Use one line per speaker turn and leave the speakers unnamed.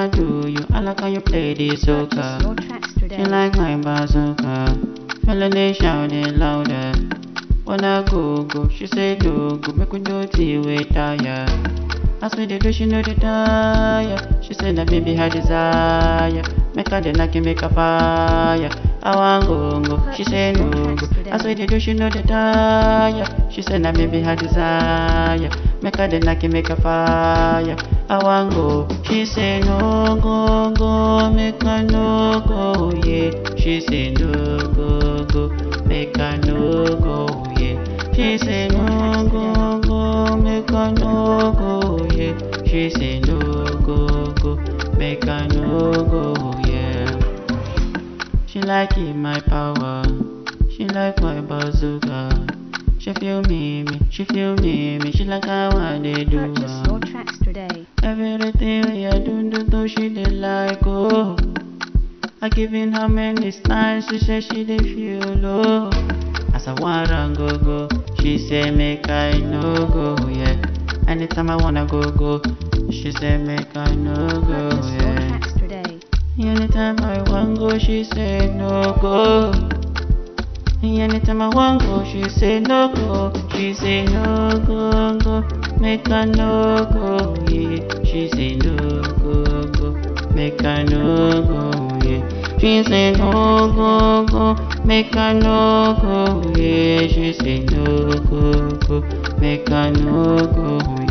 wanna do you. I like how you play this soca.
Purchase your tracks today.
She like my bazooka. Feeling it shouting louder. Wanna go go, she say do go. Make we do tea with tire. As we dey do, she know the tire. She say that baby her desire. Make her the knock make her fire. I want go go, she say no go. As we dey do, she know the tire. She say that baby her desire. Make her the knock make her fire. I want go, she say no go go. Make her no go yeah. She say no go go. Make her no go yeah. She say no go go. Make her no go yeah. She say no go go. Make her no go yeah. She like it my power. She like my bazooka. She feel me, me. She feel me, me. She like how I dey do.
Purchase
am.
your tracks today.
Everything we I do, do, do, she dey like, oh. I giving her many times, she say she dey feel low. As I want run go go, she say make I no go, yeah. Anytime I wanna go go, she say make I no go,
Purchase your
yeah.
tracks today.
Anytime I want go, she say no go. Anytime I want go, she say no go. She say no go go, make her no go yeah. She say no go go, make her no go yeah. She say no go go, make her no go yeah. She say no go go, make her no go